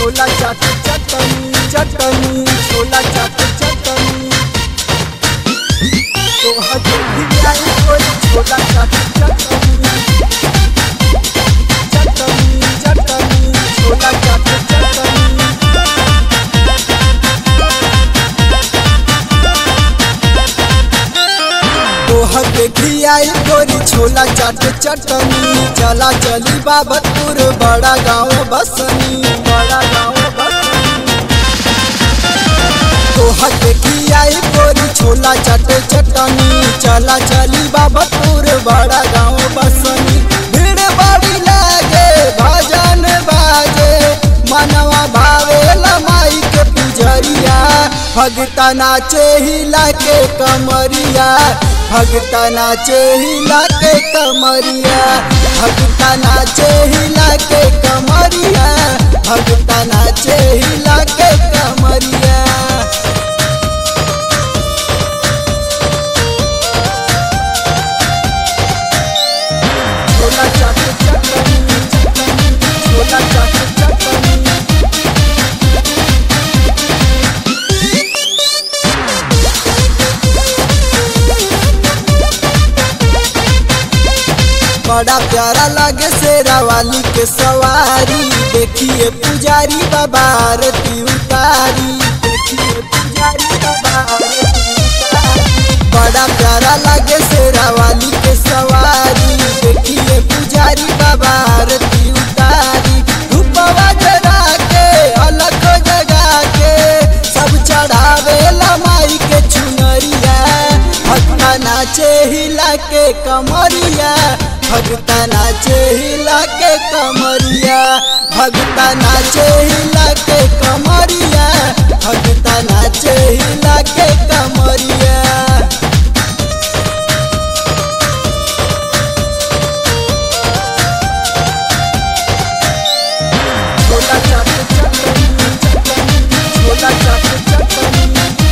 छोला चाट चटनी चटनी छोला चाट चटनी तो हजे भी आई कोई छोला चाट चटनी चटनी चटनी छोला चाट चटनी तोहर देखी आई गोरी छोला चाट चटनी चला चली बाबतपुर बड़ा गाँव बसनी बड़ा गाँव बसनी तोहर देखी आई गोरी छोला चाट चटनी चला चली बाबतपुर बड़ा गाँव बसनी भीड़ बड़ी लागे भजन बाजे मनवा भावे माई के पुजरिया भगता नाचे हिला के कमरिया भगता नाचे हिला के कमरिया भगता नाचे हिला के कमरिया भगता नाचे हिला के कमरिया छोला चाट चटनी छोला चाट चटनी बड़ा प्यारा लगे शेरा वाली के सवारी देखिए पुजारी बाबा आरती उतारी देखिए पुजारी बाबा आरती उतारी बड़ा प्यारा लगे शेरा वाली के सवारी देखिए पुजारी बाबा आरती उतारी धूपवा जरा के अलग जगा के सब चढ़ावे माई के चुनरिया भक्ता नाचे हिला के कमरिया भगता नाचे हिला के कमरिया भगता नाचे हिला के कमरिया भगता नाचे हिला के कमरिया छोला चाट चटनी छोला चाट चटनी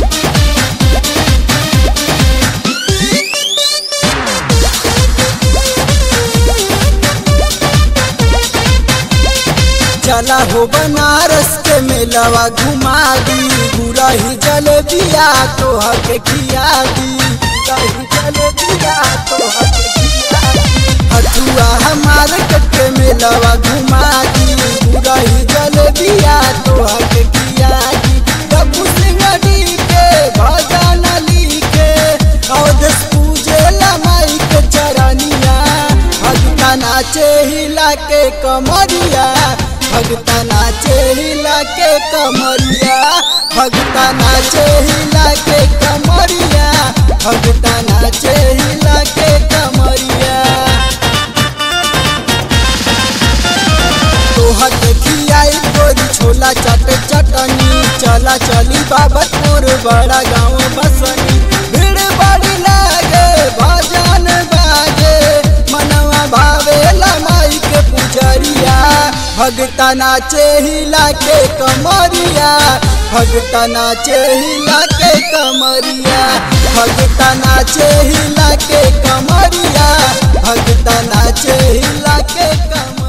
चला हो बनारस के मेलवा घुमा दी पूरा ही जलेबिया तो हके खिया दी पूरा ही जलेबिया तो हके खिया दी हथुआ हमार के मेलवा घुमा दी पूरा ही जलेबिया तो हके खिया दी डब्बू सिंगड़ी के भजन लिखे अवधेश पूजे माई के चरनिया भगता नाचे हिला के कमरिया भगता नाचे हिला के कमरिया भगता नाचे हिला के कमरिया भगता नाचे हिला के कमरिया तोहर देखी आई गोरी छोला चाट चटनी चला चली बाबतपुर बड़ा गाँव बसनी भीड़ बड़ी लागे भजन बाजे मनवा भावे माई के पुजरिया भगता नाचे हिला के कमरिया भगता नाचे हिला के कमरिया भगता नाचे हिला के कमरिया भगता नाचे हिला के कमरिया